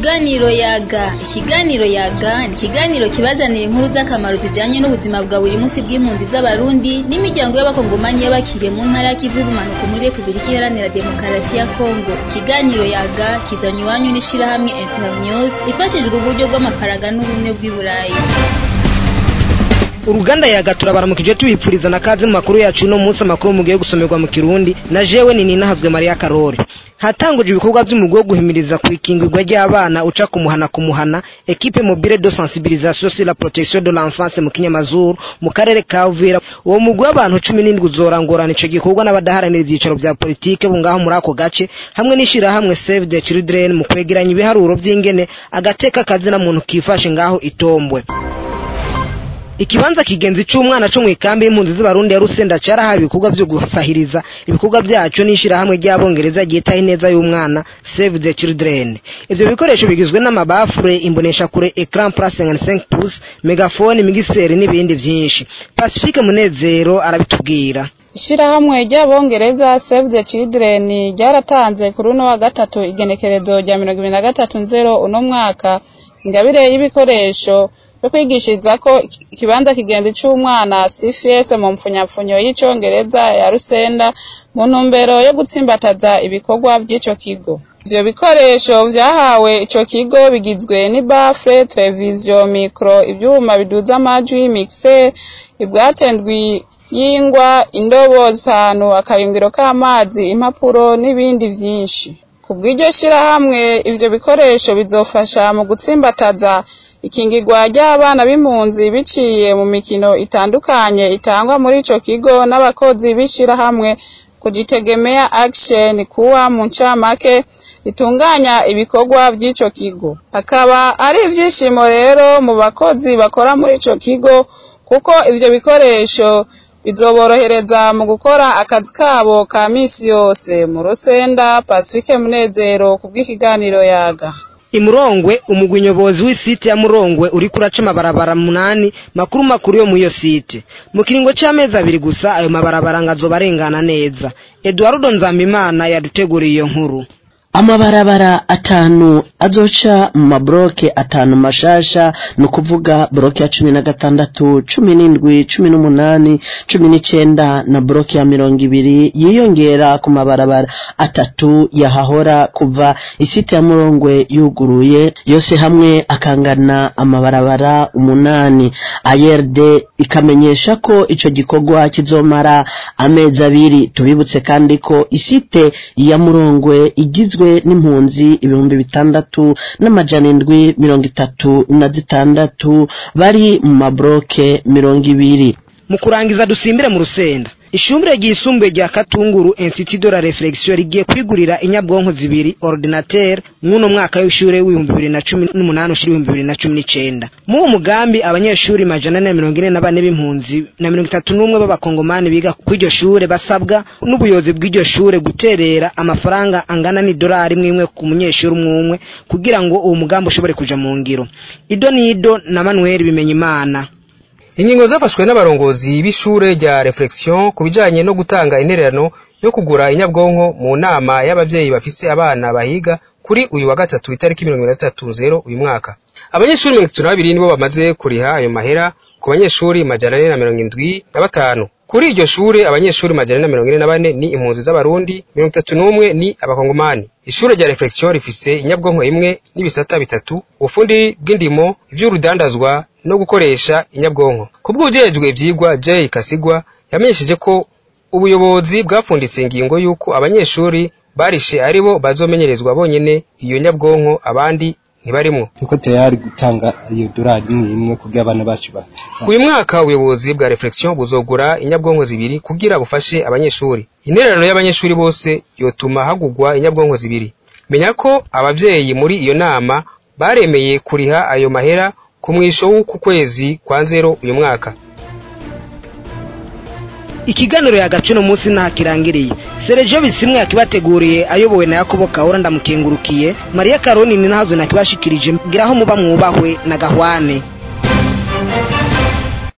Ikiganiro yaga ikiganiro yaga ni ikiganiro kibazanira inkuru z'akamaro zijanye n'ubuzima bwa buri munsi bw'impunzi z'abarundi n'imiryango y'abakongomanyi y'abakiriye mu ntara y'ikivu y'ubumanuko muri Repubulika Iharanira Demokarasi ya Kongo ikiganiro yaga kizanywe iwanyu n'ishirahamwe Internews ifashijwe uburyo bw'amafaranga n'ubumwe bw'i Burayi uruganda yaga turabaramukije tubipfuriza na kaze mu makuru yacu uno munsi amakuru mugiye gusomerwa mu kirundi na jewe ni ninahazwe Maria Karori hatanguje ibikorwa by'umugwi wo guhimiriza ku ikingirwa ry'abana uca kumuhana kumuhana equipe mobile de sensibilisation sur la protection de l'enfance mu kinyamazuru mu karere ka Uvira uwo mugwi w'abantu cumi n'indwi uzorangorana ico gikorwa n'abadaharanira ivyicaro vya politike bo ngaho muri ako gace hamwe n'ishirahamwe Save the Children mu kwegeranya ibiharuro vy'ingene agateka kazina muntu kifashe ngaho itombwe ikibanza kigenzi c'umwana co mw'ikambi y'impunzi z'abarundi ya Rusenda carahawe ibikorwa vyo gusahiriza ibikorwa vyaco n'ishirahamwe ry'abongereza ryitaho ineza y'umwana Save the Children ivyo bikoresho bigizwe n'amabafure imboneshakure ecran plus 55 pouces megafone migiseri n'ibindi vyinshi Pacifique Munezero arabitubwira ishirahamwe ry'abongereza Save the Children ryaratanze kuri uno wa gatatu igenekerezo rya mirongo ibiri na gatatu nzero uno mwaka ingabire y'ibikoresho yo kwigishiriza ko ikibanza kigenzi c'umwana CFS mu mpfunyapfunyo y'icongereza ya Rusenda mu ntumbero yo gutsimbataza ibikorwa vy'ico kigo ivyo bikoresho vyahawe ico kigo bigizwe n'ibafre televiziyo mikro ivyuma biduza amajwi mixer ibwatendwi y'ingwa indobo zitanu akayungiro k'amazi impapuro n'ibindi vyinshi kubw'iryo shirahamwe ivyo bikoresho bizofasha mu gutsimbataza ikingirwa ry'abana b'impunzi biciye mu mikino itandukanye itangwa muri ico kigo n'abakozi b'ishirahamwe kujitegemea action kuwa mu ncamake ritunganya ibikorwa vy'ico kigo akaba ari ivyishimo rero mu bakozi bakora muri ico kigo kuko ivyo bikoresho bizoborohereza mu gukora akazi kabo ka misi yose mu rusenda Pacifique Munezero kubw'ikiganiro yaga imurongwe umugwi nyobozi w'isite ya murongwe uri kuraca amabarabara munani makuru makuru yo mu iyo site mu kiringo c'amezi abiri gusa ayo mabarabara ngazoba arengana neza eduardo nzambimana yaduteguriye iyo nkuru amabarabara atanu azoca mu mabroke atanu mashasha ni ukuvuga broke ya cumi na gatandatu cumi n'indwi cumi n'umunani cumi n'icenda na broke ya mirongo ibiri yiyongera ku mabarabara atatu yahahora kuva isite ya murongwe yuguruye yose hamwe akangana amabarabara umunani ARD ikamenyesha ko ico gikorwa kizomara amezi abiri tubibutse kandi ko isite ya murongwe igizwe n'impunzi ibihumbi bitandatu n'amajana indwi mirongo itatu na zitandatu bari mu mabroke mirongo ibiri mu kurangiza dusimbire mu rusenda ishumbire ryisumbuye rya Katunguru Institut de la Reflexion rigiye kwigurira inyabwonko zibiri ordinateur mw'uno mwaka w'ishure w'ibihumbi bibiri na cumi n'umunani ushira ibihumbi bibiri na cumi n'icenda mu mugambi abanyeshuri majana ane na mirongo ine na bane b'impunzi na mirongo itatu n'umwe b'abakongomani biga kw'iryo shure basabwa n'ubuyobozi bw'iryo shure guterera amafaranga angana n'idolari imwe imwe ku munyeshuri umwe umwe kugira ngo uwo mugambi ushobore kuja mu ngiro ido n'ido na Manuel Bimenyimana ingingo zafashwe n'abarongozi b'ishure rya reflexion ku bijanye no gutanga intererano yo kugura inyabwonko mu nama y'abavyeyi bafise abana bahiga kuri uyu wa gatatu itariki mirongo na zitatu zero uyu mwaka abanyeshuri mirongo itatu na babiri nibo bamaze kuriha ayo mahera ku banyeshuri majana ane na mirongo indwi na batanu kuri iryo shure abanyeshuri majana ane na mirongo ine na bane ni impunzi z'abarundi mirongo itatu n'umwe ni abakongomani ishure rya reflexion rifise inyabwonko imwe n'ibisata bitatu ubufundi bw'indimo ivy'urudandazwa no gukoresha inyabwonko kubw'ujejwe ivyigwa Jay Kasigwa yamenyesheje ko ubuyobozi bwapfunditse ingingo y'uko abanyeshuri barishe aribo bazomenyerezwa bonyene iyo nyabwonko abandi ntibarimwo niko tayari gutanga iyo dorari imwe imwe kugira abana bacu ba uyu mwaka ubuyobozi bwa reflexion buzogura inyabwonko zibiri kugira bufashe abanyeshuri intererano y'abanyeshuri bose yotuma hagugwa inyabwonko zibiri menya ko abavyeyi muri iyo nama baremeye kuriha ayo mahera ku mwisho w'uku kwezi kwa nzero uyu mwaka ikiganiro yagace uno munsi ntaho kirangiriye Sergio Bisimwe yakibateguriye ayobowe na Yakobo Kahora ndamukengurukiye Maria Karoni ni nahazo nakibashikirije mbwiraho muba mwubahwe na Gahwane